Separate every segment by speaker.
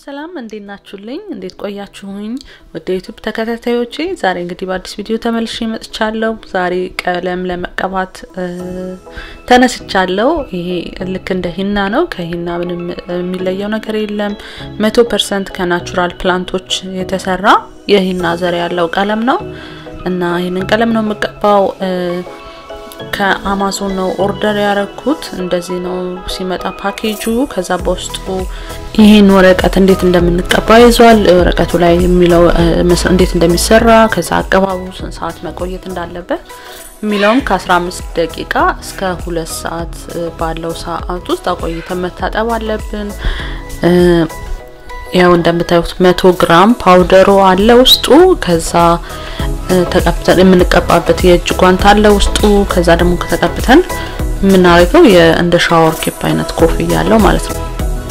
Speaker 1: ሰላም እንዴት ናችሁልኝ? እንዴት ቆያችሁኝ? ወደ ዩቱብ ተከታታዮቼ ዛሬ እንግዲህ በአዲስ ቪዲዮ ተመልሼ መጥቻለሁ። ዛሬ ቀለም ለመቀባት ተነስቻለሁ። ይሄ ልክ እንደ ሂና ነው። ከሂና ምንም የሚለየው ነገር የለም። መቶ ፐርሰንት ከናቹራል ፕላንቶች የተሰራ የሂና ዘር ያለው ቀለም ነው እና ይህንን ቀለም ነው የምቀባው ከአማዞን ነው ኦርደር ያረኩት። እንደዚህ ነው ሲመጣ ፓኬጁ። ከዛ በውስጡ ይህን ወረቀት እንዴት እንደምንቀባ ይዟል። ወረቀቱ ላይ የሚለው እንዴት እንደሚሰራ፣ ከዛ አቀባቡ ስንት ሰዓት መቆየት እንዳለበት የሚለውን ከ15 ደቂቃ እስከ ሁለት ሰዓት ባለው ሰዓት ውስጥ አቆይተን መታጠብ አለብን። ያው እንደምታዩት መቶ ግራም ፓውደሩ አለ ውስጡ። ከዛ ተቀብተን የምንቀባበት የእጅ ጓንት አለ ውስጡ። ከዛ ደግሞ ከተቀብተን የምናደርገው እንደ ሻወር ኬፕ አይነት ኮፍያ አለው ማለት ነው።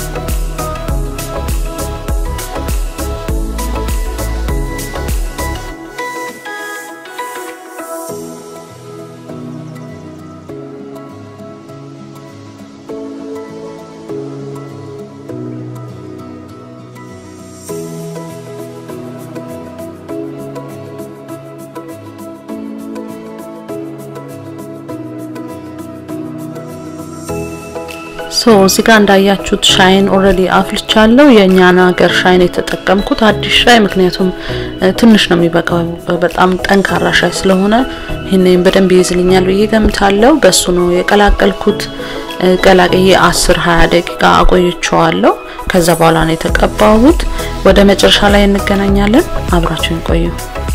Speaker 1: ሶ እዚህ ጋር እንዳያችሁት ሻይን ኦልሬዲ አፍልቻለሁ። የእኛን ሀገር ሻይን የተጠቀምኩት አዲስ ሻይ፣ ምክንያቱም ትንሽ ነው የሚበቃው። በጣም ጠንካራ ሻይ ስለሆነ ይህንን በደንብ ይይዝልኛል ብዬ ገምታለሁ። በሱ ነው የቀላቀልኩት። ቀላቅዬ 10 20 ደቂቃ አቆይቼዋለሁ። ከዛ በኋላ ነው የተቀባሁት። ወደ መጨረሻ ላይ እንገናኛለን። አብራችሁን ቆዩ።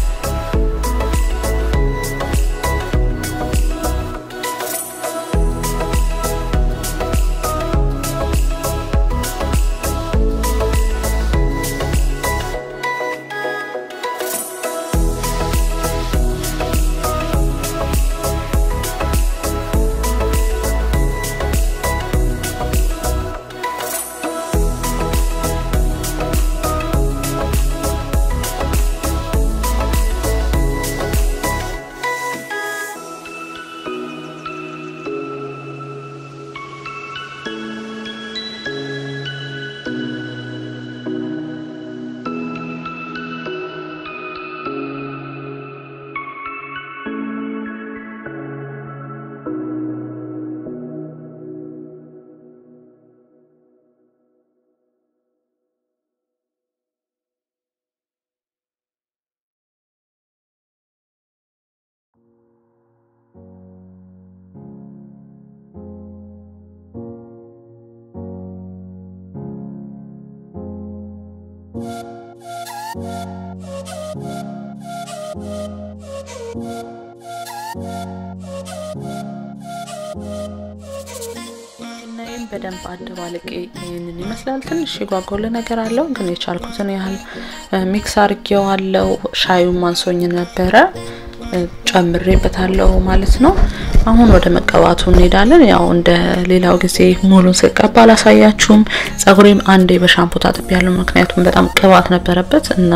Speaker 1: እናይም በደንብ አደባልቄ ይህንን ይመስላል። ትንሽ የጓጎለ ነገር አለው፣ ግን የቻልኩትን ያህል ሚክስ አርጌዋለው። ሻዩን ማንሶኝ ነበረ ጨምሬበታለሁ ማለት ነው። አሁን ወደ መቀባቱ እንሄዳለን። ያው እንደ ሌላው ጊዜ ሙሉን ስቀባ አላሳያችሁም። ጸጉሬም አንዴ በሻምፖ ታጥቤ ያለው ምክንያቱም በጣም ቅባት ነበረበት እና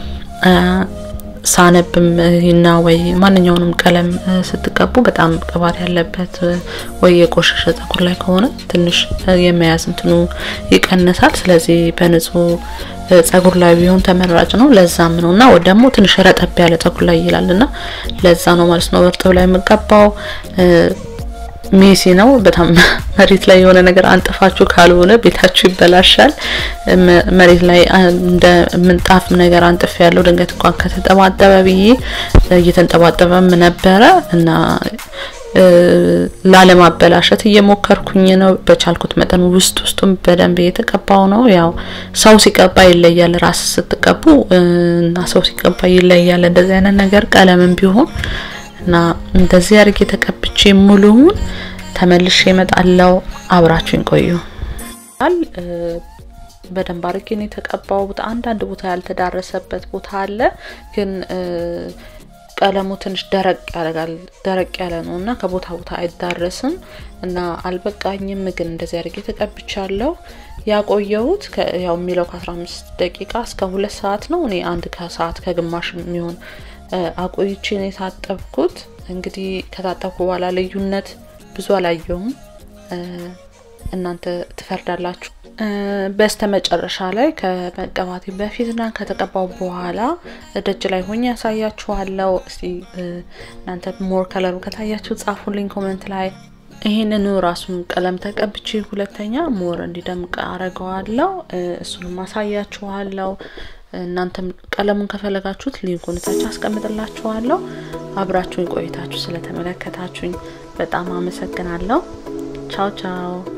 Speaker 1: ሳነብም ሂና ወይ ማንኛውንም ቀለም ስትቀቡ በጣም ቅባት ያለበት ወይ የቆሸሸ ጸጉር ላይ ከሆነ ትንሽ የመያዝ እንትኑ ይቀንሳል። ስለዚህ በንጹህ ጸጉር ላይ ቢሆን ተመራጭ ነው። ለዛም ነው እና ደግሞ ትንሽ ረጠብ ያለ ጸጉር ላይ ይላል እና ለዛ ነው ማለት ነው እርጥብ ላይ የምቀባው። ሜሲ ነው በጣም መሬት ላይ የሆነ ነገር አንጥፋችሁ ካልሆነ ቤታችሁ ይበላሻል። መሬት ላይ እንደ ምንጣፍ ነገር አንጥፍ ያለው ድንገት እንኳን ከተጠባጠበ ብዬ እየተንጠባጠበም ነበረ እና ላለማበላሸት እየሞከርኩኝ ነው። በቻልኩት መጠን ውስጥ ውስጡም በደንብ እየተቀባው ነው። ያው ሰው ሲቀባ ይለያል፣ ራስ ስትቀቡ እና ሰው ሲቀባ ይለያል። እንደዚህ አይነት ነገር ቀለምም ቢሆን እና እንደዚህ አድርጌ ተቀብቼ ሙሉውን ተመልሼ እመጣለሁ። አብራችሁኝ ቆዩ። በደንብ አድርጌ ነው የተቀባሁት። አንዳንድ ቦታ ያልተዳረሰበት ቦታ አለ ግን ቀለሙ ትንሽ ደረቅ ያደርጋል። ደረቅ ያለ ነው እና ከቦታ ቦታ አይዳረስም እና አልበቃኝም። ግን እንደዚህ አድርጌ ተቀብቻለሁ። ያቆየሁት ያው የሚለው ከ15 ደቂቃ እስከ ሁለት ሰዓት ነው። እኔ አንድ ከሰዓት ከግማሽ የሚሆን አቆይቼ ነው የታጠብኩት። እንግዲህ ከታጠብኩ በኋላ ልዩነት ብዙ አላየውም። እናንተ ትፈርዳላችሁ። በስተ መጨረሻ ላይ ከመቀባቴ በፊትና ከተቀባው በኋላ ደጅ ላይ ሆኜ ያሳያችኋለው። እስቲ እናንተ ሞር ከለሩ ከታያችሁ ጻፉልኝ ኮመንት ላይ። ይህንኑ ራሱን ቀለም ተቀብቼ ሁለተኛ ሞር እንዲደምቅ አረገዋለው። እሱንም አሳያችኋለው። እናንተም ቀለሙን ከፈለጋችሁት ሊንኩን ታች አስቀምጥላችኋለሁ። አብራችሁኝ ቆይታችሁ ስለተመለከታችሁኝ በጣም አመሰግናለሁ። ቻው ቻው